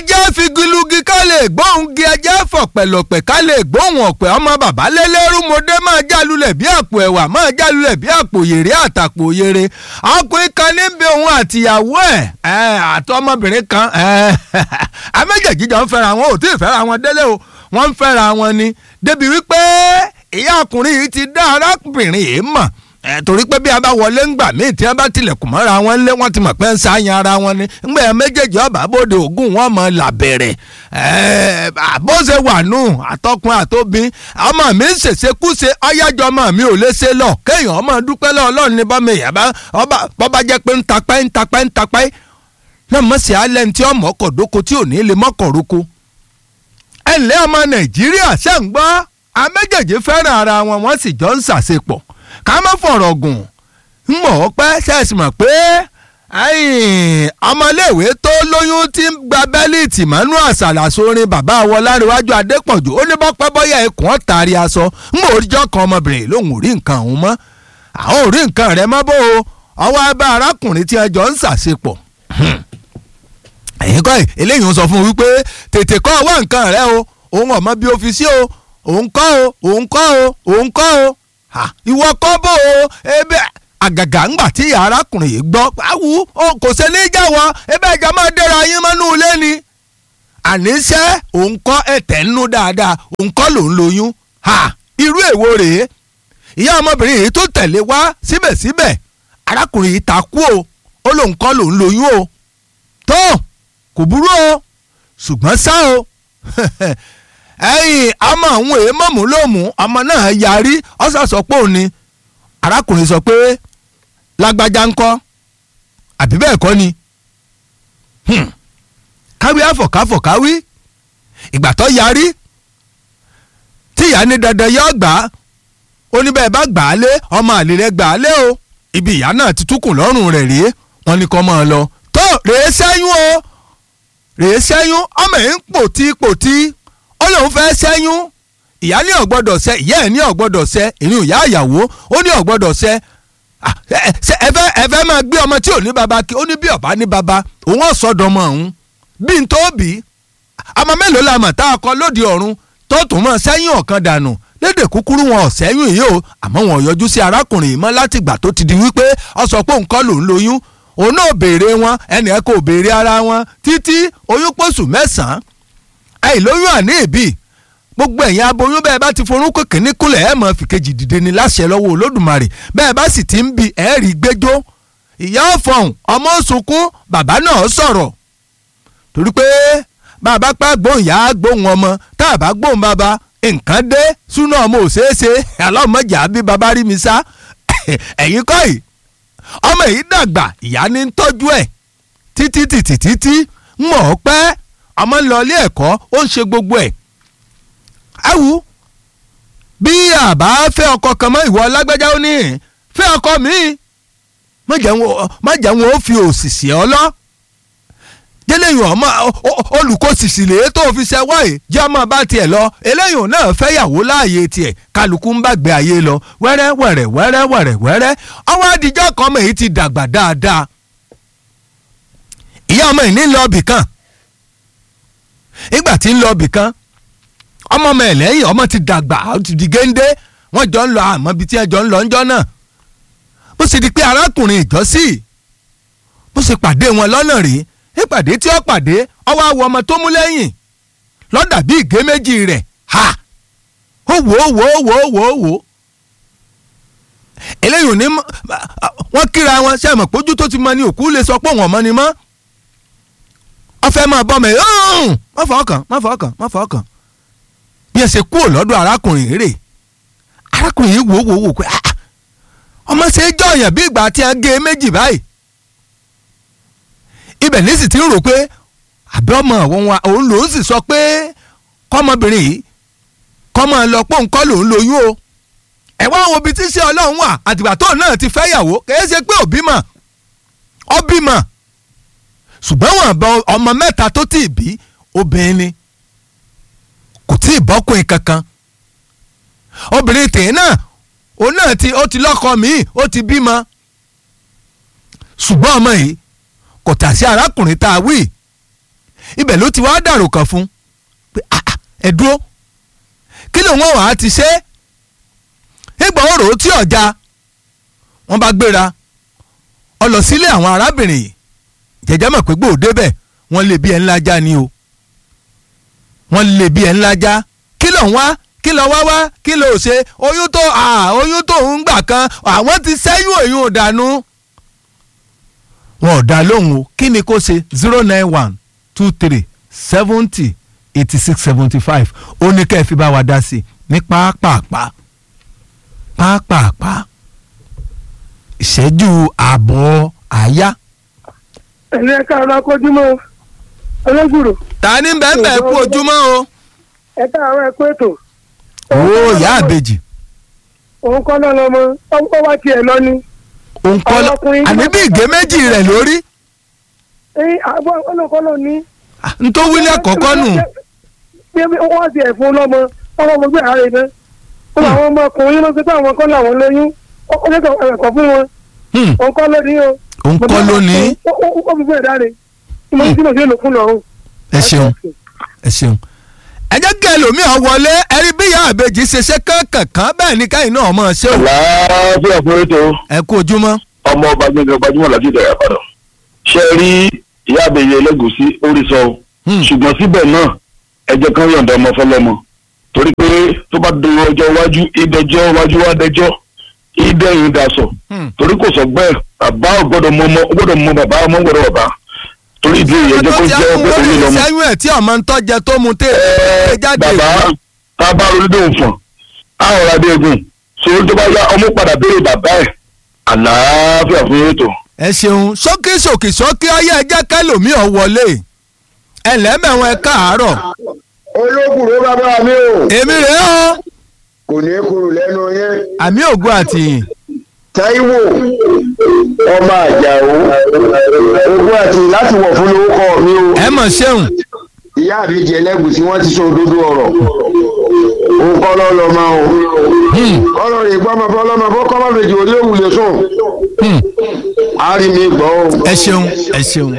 ẹjẹ́ figilugi ká lè gbóhùn gi ẹjẹ́ fọ̀pẹ̀lọ̀pẹ̀ ká lè gbóhùn ọ̀pẹ̀ ọmọ bàbá lélẹ́rú mọdé máa jálulẹ̀ bí àpò ẹ̀wà máa jálulẹ̀ bí àpò yèrè àtàpò yèrè ọkùnrin kan níbi òun àtìyàwó ẹ̀ àti ọmọbìnrin kan àméjèèjì jọ ń fẹ́ra wọn ò tí ì fẹ́ra wọn délé o wọ́n ń fẹ́ra wọn ni débi wípé ìyá ọkùnrin yìí ti dá arábìnrin yìí mọ̀ ẹ torí pé bí a bá wọlé ńgbà míì tí a bá tilẹ̀kùn mọ́ra wọn lé wọ́n ti mọ̀ pé ń sáyan ara wọn ni ńgbà yẹn méjèèjì ọba bóde ògùn wọn mọ̀ làbẹ̀rẹ̀ ẹ bó ṣe wà nù àtọkùn àtobìn ọmọ mi ń ṣèṣekúṣe ọyájọ ọmọ mi ò lè ṣe lọ kéèyàn ọmọ dúpẹ́ lọ ọlọ́run ní bọ́mọ èèyàn bá bọ́bá jẹ́ pé ń tapẹ́ ń tapẹ́ ń tapẹ́ náà mọ̀ sí alẹ́ ní tí ọmọ ọkọ̀ dóko tí ò ní lè mọ́kọ̀ roko ẹ ǹlẹ́ ọmọ nàìjíríà ṣẹ́ ń gbọ́ àméjèèjì fẹ́ràn ara wọn wọ́n sì jọ ń ṣàṣepọ̀ ká má fọ̀rọ̀ gùn ń mọ̀ ọ́ pẹ́ ṣẹ́ẹ̀sì mọ̀ pé ọmọléèwé tó lóyún tí ń gba bẹ́líìtì mọ́nú àṣàlà sórin bàbá Ọláníwájú Adépọ̀jù ó ní bọ́pẹ́ bọ́yá ikùn ọ̀tàrí aṣọ ń mọ̀ oríjọ́ kan ọmọbìnrin lòun ò rí nǹkan òun mọ́ àwọn ò rí nǹkan rẹ̀ mọ́ bó o ọwọ́ abẹ́ arákùnrin tí ẹjọ́ ń ṣàṣepọ̀ ẹ̀yin kọ́ ẹ̀ eléyìí ń sọ fún un wípé tètè kọ́ ọwọ́ nǹkan rẹ o òun ọ̀mọ bí ọ́fíìsì o òun kọ́ o òun kọ́ o òun kọ́ o ìwọ kọ́ bó o ebe àgàgà ńgbà tí arákùnrin yìí gbọ́ awu kò ṣe ní jáwọ́ ebe ẹ̀jẹ̀ máa dẹ́ra yín mọ́nú ilé ni àníṣe òun kọ́ ẹ̀tẹ̀ nínú dáadáa òun kọ́ lòún lóyún irú èwo rèé ìyá ọmọbìnrin yìí tó tẹ̀lé wá síbẹ̀síbẹ̀ arákùnrin yìí takú o ó lòun kọ́ lòún lóyún o tó kò burú o ṣùgbọ́n ṣá o ẹ̀yìn ọmọ àwọn èèmọ̀ mú ló mú ọmọ náà yarí ọ̀sà sọ pé òun ni arákùnrin sọ pé lágbájá ń kọ́ àbí bẹ́ẹ̀ kọ́ ni káwí àfọ̀káfọ̀ káwí ìgbà tó yarí tí ìyá ní dandan yọ gbà á ó ní bẹ́ẹ̀ bá gbà á lé ọmọ àlè rẹ̀ gbà á lé o ibi ìyá náà ti túkùn lọ́rùn rẹ̀ rèé wọ́n ní kọ́ máa lọ tó rèé sẹ́yún o rèé sẹ́yún ọmọ yìí ń pòtí pòtí ó lóun fẹ́ sẹ́yún ìyá ní ọ̀gbọ́dọ̀ sẹ́ ìyá ẹ̀ ní ọ̀gbọ́dọ̀ sẹ́ ìrìn ìyá àyàwó ó ní ọ̀gbọ́dọ̀ sẹ́ ẹ fẹ́ ẹ fẹ́ máa gbé ọmọ tí ò ní baba kí ó ní bí ọba ní baba òun ọ̀sọ́dọ̀mọ òun bí n tó bí ọmọ mélòó la mọ̀ tá a kọ lóde ọ̀run tó tún mọ̀ sẹ́yìn ọ̀kan dànù lédè kúkúrú wọn ò sẹ́yìn yìí o àmọ́ wọn ò yọjú sí arákùnrin yìí mọ́ látìgbà tó ti di wípé ó sọ pé òun kọ́ lòun lóyún òun náà béèrè wọn ẹnì ẹ kò béèrè ara wọn títí oyún pọ̀sù mẹ́sàn-án àìlóyún àní ìbí gbogbo ẹ̀yin aboyún bẹ́ẹ̀ bá ti forúkọ kìíní kúnlẹ̀ ẹ̀ mọ̀ fìkejì dìde ni láṣẹ lọ́wọ́ olódùmarè bẹ́ẹ̀ bá sì ti ń bi ẹ̀ rí gbẹ́jọ́ ìyá ọ̀fọ̀hún ọmọ sunkún bàbá náà sọ̀rọ̀ torí pé bàbá pẹ́ gbóhùn ìyá gbóhùn ọmọ tá a bá gbóhùn bàbá nǹkan dé súná ọmọ òṣèṣe aláwọ̀mọ̀jà bí bàbá rí mi sá ẹ̀yin kọ́ yìí ọmọ yìí dàgbà ìyá ní ń tọ́jú ẹ̀ títí títí títí ń mọ̀ ọ́ pẹ́ ọmọ ń lọ ilé ẹ̀kọ́ ó ń ṣe gbogbo ẹ̀ awu bí àbá fẹ́ ọkọ kan mọ́ ìwọ lágbájá ó ní fẹ́ ọkọ mi má jẹ́ wọn ó fi òṣìṣì ọ lọ jẹ́lẹ́yìn ọmọ olùkọ́sìsì lèé tó fi ṣe wáyé jẹ́ ọmọ bá tiẹ̀ lọ eléyìí náà fẹ́yàwó láàyè tiẹ̀ kálukú ń bàgbé ayé lọ wẹ́rẹ́ wẹ̀rẹ̀ wẹ́rẹ́ wẹ̀rẹ̀ wẹ́rẹ́ ọwọ́ adijọ́ kan ọmọ yìí ti dàgbà dáadáa ìyá ọmọ yìí ní lọ bì kan ìgbà tí ń lọ bì kan ọmọ ọmọ ẹ̀ lẹ́yìn ọmọ ti dàgbà ó ti di géńdé wọ́n jọ ń lọ àmọ́ ibi tí ẹ jọ ń lọ ńjọ́ náà bó ṣe di pé arákùnrin ìjọ́sí bó ṣe pàdé wọn lọ́nà rèé ìpàdé tí ó pàdé ọwọ́ àwọ̀ ọmọ tó mú lẹ́yìn lọ́dà bí ìgé méjì rẹ̀ ha ó wò ó wò ó wò ó wò ó wò ó eléyìí ò ní wọ́n kíra wọn ṣe àmọ̀ pójú tó ti mọ ní òkú lè sọ pé òun ọmọ ni mọ́ ọfẹ́ máa bọ́ mẹ́ má fọ́ ọkàn má fọ́ ọkàn má fọ́ ọkàn bí ẹ ṣe kúrò lọ́dọ̀ arákùnrin rẹ̀ arákùnrin yìí wò ó wò ó wò pé ọmọ ṣe é jọ̀yàn bí ìgbà tí a gé méjì báyìí ibẹ̀ ní sì ti ń rò pé àbí ọmọ àwọn wa òun lòún sì sọ pé kọ́mọbìnrin yìí kọ́mọ lọ pé òun kọ́ lòún lóyún o ẹ wá wo ibi tí ṣé ọlọ́run wà àtìgbà tóun náà ti fẹ́ yàwó kìí ṣe pé òbí mọ̀ ọ bímọ ṣùgbọ́n wọn bọ ọmọ mẹ́ta tó tì bí obìnrin ni kò tí ì bọ́kùnrin kankan obìnrin tèè náà òun náà ti ó ti lọ́kọ míì ó ti bímọ ṣùgbọ́n ọmọ yìí kò tà sí arákùnrin tá a wí ibẹ̀ ló ti wá dàrò kàn fún pé ah, ah, ẹ dúró kí lòun ọ̀hún á ti ṣe é ìgbà òrò tí ọ̀já wọ́n bá gbéra ọ lọ sílé àwọn arábìnrin yìí jẹjẹ mọ̀ pé gbòó bẹ̀ wọ́n lè bí ẹ ńlá já ni o wọ́n lè bí ẹ ńlá já kí ló ń wá kí ló wá wá kí ló ṣe oyún tó à oyún tó ń gbà kan àwọn ti sẹ́yìn òyìn òdànù wọn ò dá lóhùn o kí ni kó ṣe zero nine one two three seventy eighty six seventy five ó ní kẹ́ ẹ fi bá wa dá sí i ní pápápá pápápá ìṣẹ́jú ààbọ̀ àyá. ẹ̀lẹ́ ẹ̀ka ọ̀rọ̀ akójúmọ́ ọlọ́gbùrù ta ni bẹ́ẹ̀ bẹ́ẹ̀ kú ojúmọ́ o. ẹ̀ka àwọn ẹ̀kọ́ ètò. ó ìyá àbèjì òun kọ́ náà lọ́mọ ọkọ̀ wá tiẹ̀ lọ ni. òun kọ́ lọ ọkùnrin- àní bí ìgé méjì rẹ̀ lórí ẹ̀yìn àbọ̀ ọlọ́kọ́ lọ ní. ntọ́ wílẹ̀ kọ̀ọ̀kan nù. bí wọ́n ti ẹ̀fún lọ́mọ ọmọ ọmọ gbé àárẹ̀ náà. ó làwọn ọmọkùnrin ló ń pẹ́ àwọn kan làwọn lóyún ó ó lẹ́kọ̀ọ́ ẹ̀kọ́ fún wọn Hmm, òun kọ́ lónìí o. òun kọ́ lónìí. ó ó ó fi fún ẹ̀dá rẹ̀ mo ní kí ló ṣe lò fún lọ́rùn. ẹ ṣeun ẹ ṣeun. ẹ jẹ́ kí ẹlòmíràn wọlé ẹrí bí ìyá àbèjì ṣe ṣe kankan bẹ́ẹ̀ ni káyìn náà mọ̀ ṣé o. láàbíà fún ètò ẹ kú ojúmọ́. ọmọ ọba gbẹngàn gbajúmọ̀ láti ìdàgbà padà ṣe rí ìyá àbẹ̀yẹ ẹlẹ́gùsí orí sọ o Hmm. ṣùgbọ́n síbẹ̀ náà ẹjẹ́ kan yọ̀ǹda ọmọ fọlọ́mọ torí pé tó bá dòwò ọjọ́ iwájú ìdẹjọ́ iwájú wá dẹjọ́ ìdẹ́yìn dasọ̀ Hmm. torí kò sọ bẹ́ẹ̀ bàbá ò gbọ́dọ̀ mọ ọmọ ó gbọ́dọ̀ mọ bàbá ọmọ gbọ́dọ̀ bàbá torí ìdí èyí ẹjẹ́ kó tó ti jẹ́ ẹkún ọgbẹ́ lórí òní lọ́mọ. ìṣẹ́yún ẹ̀ tí ọmọ ń tọ́jẹ tó mu tẹ́ ẹ jáde. bàbá tá a bá ronú dóhùn fún àwọn ọ̀rọ̀ adéègùn sórí tó bá yá ọmọ padà béèrè bàbá ẹ̀ àlàáfíà fún ètò. ẹ ṣeun ṣókí ṣòkì ṣókí ọyẹ ẹ jẹ́ kẹlòmíràn wọlé ẹ lẹ́mẹ̀wọ̀n ẹ káàárọ̀ olókùrò bàbá mi o èmi rèé o kò ní kúrò lẹ́nu yẹn àmì ògùn àtìyìn Táíwò ọmọ àjàó ogún àti láti wọ̀ fún lórúkọ mi o ẹ mọ̀ ṣeun ìyá àbíjẹ ẹlẹ́gùsí wọ́n ti sọ òdodo ọ̀rọ̀ òun kọ́ lọ́ lọ máa o Hmm, kọ́lọ́ rè gbọ́ ọmọ fọlọ́mọ fọ́ kọ́ máa fèjì orí òwúlé sùn hmm. á rí mi gbọ́ o. ẹ ṣeun ẹ ṣeun.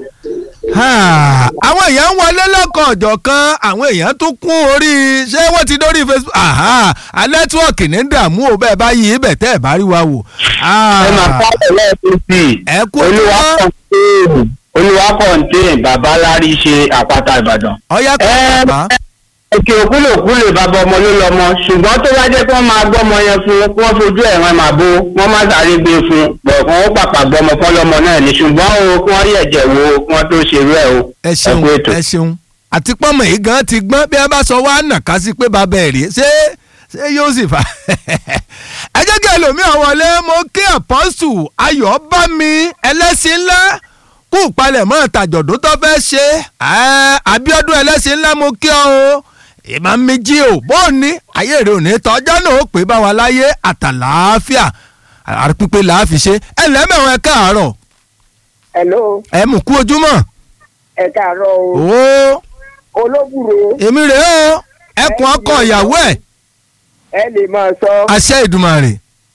Ah, àwọn èèyàn ń wọlé lọ́kàn ọ̀jọ̀ kan àwọn èèyàn tún kún orí ṣé wọ́n ti dórí facebook aha a nẹ́tíwọ̀kì ní dààmú o bẹ́ẹ̀ bá yí ibẹ̀ tẹ́ ẹ̀ bá rí wa wò. Ah, ẹ máa pàṣẹ lẹ́ẹ̀kún sí i ẹ kú olúwa ojúmọ́ kọ̀ǹtẹ́ẹ̀nì olúwa kọ̀ǹtẹ́ẹ̀nì bàbá lárí ṣe àpáta ìbàdàn. ọyá ẹ kan bàbá òkè òkúlòkúlò bàbá ọmọ ló lọmọ ṣùgbọ́n tó bá jẹ́ kí wọ́n máa gbọ́mọ yẹn fún kí wọ́n fojú ẹ̀ràn máa bó wọ́n má sáré gbé fún bọ̀ọ̀kan ó pàpà gbọ́mọ fọlọ́mọ náà ní ṣùgbọ́n o kí wọ́n yẹ̀jẹ̀ wo kí wọ́n tó ṣerú ẹ̀ o ẹ ṣeun kú ètò. ẹ ṣeun àti pọ́nmọ̀ yìí gan ti gbọ́n bí wọ́n bá sọ wá nàka sí pé bàbá ẹ̀ rí ṣé ṣé yóò sì fà. ẹ jẹ́ kí ẹlòmíràn wọlé mo kí àpọ́sù ayọ̀ bá mi ẹlẹ́sìn ńlá kú palẹ̀mọ́ tàjọ̀dún tó fẹ́ ṣe ẹ́ Abíọ́dún ẹlẹ́sìn ńlá mo kí ọ o ìmọ̀ mi jí o bó o ní ayé rẹ ò ní tọ́jọ́ náà ó pè bá wa láyé àtàlàáfíà àpípé làá fi ṣe ẹ lẹ́mẹ̀wọ̀n ẹ káàárọ̀ hello ẹ mú kú ojúmọ́ ẹ káàárọ̀ o ó olóbùrò èmi rèé o ẹkùn ọkọ ìyàwó ẹ ẹ lè máa sọ àṣẹ ìdùmarè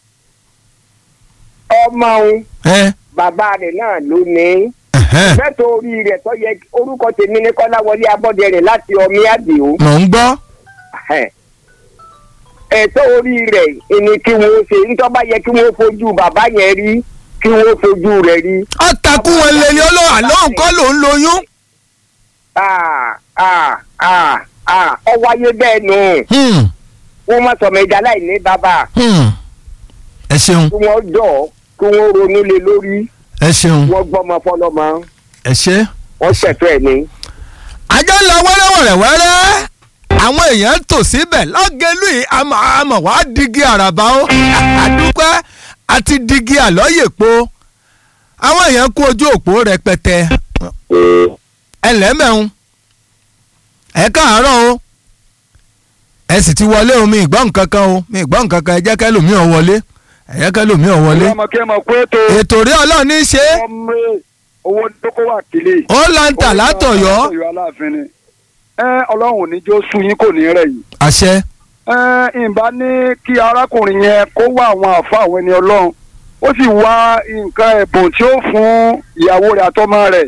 ọmọ òun ẹ bàbá rẹ̀ náà ló ní. ẹhẹn, mẹ́tò orí rẹ̀ tó yẹ orúkọ tèmi ní kọ́láwọlé abọ́dẹrìn láti ọmí àdìo. mò ń gbọ́ ẹ̀tọ́ orí rẹ̀ ni kí wọ́n ṣe nítorí bá yẹ kí wọ́n fojú bàbá yẹn rí kí wọ́n fojú rẹ̀ rí. ọ̀tàkùn wọn lè ní olóhùn àlóhùn kọ́ ló ń lóyún. Ah, ah, ah, ah, ọ wáyé bẹ́ẹ̀ nù Hmm, wọ́n má sọ̀mọ́ ẹja láì ní bàbá hmm. ẹ ṣeun kí wọ́n jọ̀ kí wọ́n ronú lé lórí ẹ ṣeun wọ́n gbọ́mọ fọlọ́mọ ẹ ṣe. wọ́n ṣẹ̀tọ́ ẹ̀ ní. àjọ ń lọ wẹ́rẹ́wẹ̀rẹ́wẹ́rẹ́ àwọn èèyàn tò síbẹ̀ lọ́gẹ̀lú yìí àmọ̀ àmọ̀ wá digi àràbà ó àdúpẹ́ àti digi àlọ́yèpo àwọn èèyàn kú ojú òpó rẹpẹtẹ ẹlẹ́mẹ̀ún ẹ káàárọ̀ o ẹ sì ti wọlé o mi ìgbọ́ nǹkan kan o mi ìgbọ́ nǹkan kan ẹ jẹ́ kẹ́lòmíì ọ̀ wọlé ẹ jẹ́ kẹ́lòmíì ọ̀ wọlé ọmọ kí ẹ mọ̀ pé tó ètò rí ọlọ́run ní í ṣe ọmọ owó dókó wà kílè. ó láǹtà látọ̀yọ́ látọ̀yọ́ aláàfin ni. ẹ ọlọ́run ò ní jó sú yín kò ní rẹ̀ yìí. àṣẹ ẹ ìbá ní kí arákùnrin yẹn kó wá àwọn àfa àwọn ẹni ọlọ́run ó sì wá nǹkan ẹ̀bùn tí ó fún ìyàwó rẹ̀ àtọmọ rẹ̀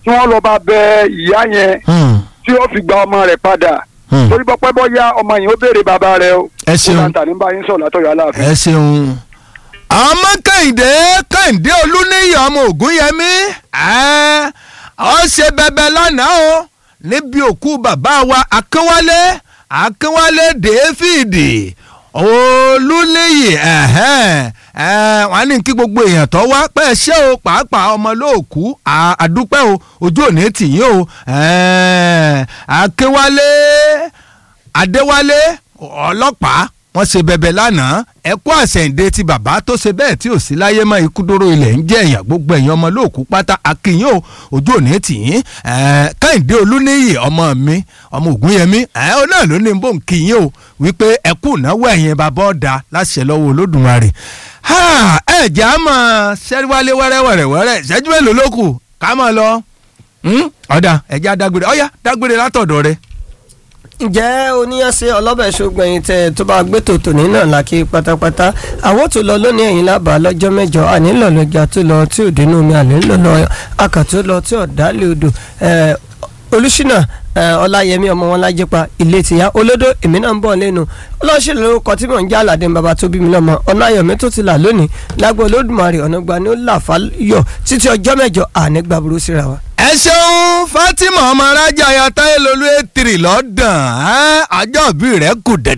tí wọ́n lọ bá bẹ ìyá yẹn Hmm. tí ó fi gba ọmọ rẹ̀ padà Hmm. torí bọ́pẹ́ bọ́yá ọmọ yìí ó béèrè bàbá rẹ̀ o Ẹ ṣeun. ó láǹtà ní báyìí ń sọ̀rọ̀ látọ̀yọ̀ aláàfin. ẹ ṣeun. ọmọ kẹ́hìndé kẹ́hìndé olúníyì ọmọ ògúnyẹmí ẹ́, ó ṣe bẹbẹ lánàá o níbi òkú bàbá wa akínwálé akínwálé dèéfìdì olúníyì ẹ̀hẹ́n, ẹ́, wọ́n á ní kí gbogbo èèyàn tó wá pẹ́ ṣé o pàápàá ọmọ lóòkú à- àdúpẹ́ o ojú òní tìyín o ẹ́, akínwálé adéwálé ọlọ́pàá wọ́n ṣe bẹbẹ lánàá ẹkú àṣẹ̀ǹde ti bàbá tó ṣe bẹ́ẹ̀ tí ò sí láyé mọ́ ikú dóró ilẹ̀ ń jẹ́ èèyàn gbogbo ẹ̀yàn ọmọ lóòkú pátá akínyìn o ojú òní tìyín ẹ̀ẹ́ kẹ́hìndé olúníyì ọmọ mi ọmọ ògúnyẹmí ẹ̀ẹ́ ó náà ló ní bó ń kíyìn o wípé ẹkú ìnáwó ẹ̀yìn bàbá ọ̀dà láṣẹ lọ́wọ́ olódùmarè Ha, ẹ jẹ́ á mọ̀ ṣẹ́ríwálé wẹ́rẹ́wẹ́rẹ́wẹ́rẹ́ ìṣẹ́jú mélòó ló kù ká mọ̀ lọ Hmm? ọ̀dà ẹ̀jẹ̀ á dágbére ọ̀yá dágbére látọ̀dọ̀ rẹ. ǹjẹ́ oníyànṣe ọlọ́bẹ̀ ṣògbẹ̀yìn tẹ tó bá gbé tòtò ní náà lákì pátápátá àwọn tó lọ lónìí ẹ̀yìn lábàá lọ́jọ́ mẹ́jọ àní lọ́lọ́jà tó lọ tí ò dénú omi àní lọ́lọ́ akàtó lọ tí ò dálé odò eh, olùṣínà eh, ọláyẹmí ọmọ wọn lájẹpa ilé tìyá olódó èmi náà ń bọ̀ lẹ́nu ọlọ́ṣẹ́ lórúkọ tí mò ń jẹ́ aládé bàbá tó bí mi lọ́mọ ọ̀nà ayọ̀mí tó ti là lónìí lágbo olódùmarè ọ̀nà gba ni ó là fáyọ̀ títí ọjọ́ mẹ́jọ àní gbàbúrú síra wa. ẹ ṣeun fatima ọmọ arájà ya táyé lolú ètìrì lọ́dàn án àjọbí rẹ̀ kù dẹ̀dẹ̀.